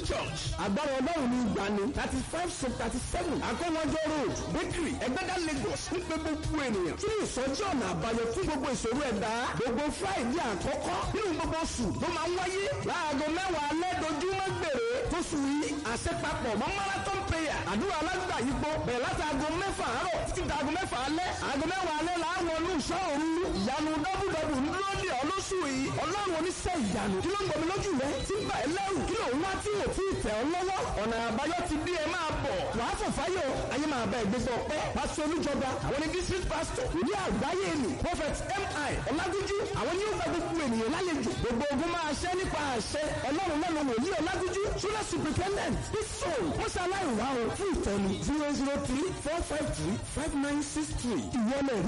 church agbára ọlọ́run ní ìgbani thirty five sub thirty seven akọ́wọ́jọ́ road bakery ẹgbẹ́dá lagos ń pe gbogbo ènìyàn tí ìsọjí ọ̀nà àbáyọ fún gbogbo ìṣòro ẹ̀dá gbogbo friday àkọ́kọ́ nínú gbogbo oṣù ló máa ń wáyé láago mẹ́wàá alẹ́ dojúmọ́ gbèrè tóṣù yìí àṣepapọ̀ mọ́ marathon prayer àdúrà alágbàyípo bẹ̀rẹ̀ láti aago mẹ́fà àárọ̀ títí di aago mẹ́fà alẹ́ aago mẹ́wàá alẹ́ làwọn olùṣọ́ òru ìyanu dọ́bùdọ́bù ńlọ ní ọlọ́sù yìí ọlọ́run oníṣẹ́ ìyanu kí ló ń gbọmí lójú rẹ tí ń bà ẹ́ lẹ́rù kí ló ń wá tí ò tí ì tẹ̀ ọ́ lọ́wọ́ ọ̀nà àbáyọ ti dé ẹ máa bọ̀ wàá fò fáyọ̀ ayé máa bá ẹgbẹ́ ọpẹ́ pásítọ̀ olújọba àwọn ní district pastor ní àgbáyé ni prophet mi ọlágúnjú àwọn ní ó gba gbogbo ènìyàn lálejò gbogbo ogun máa ṣẹ́ nípa àṣẹ ọlọ́run lẹ́nu wòlíì ọlágúnjú ṣúlẹ̀ superintendent bísọ̀ mọ́ṣáláì wà ó fún ìtọ́ni zero zero three four five three five nine six three ìwọlẹ̀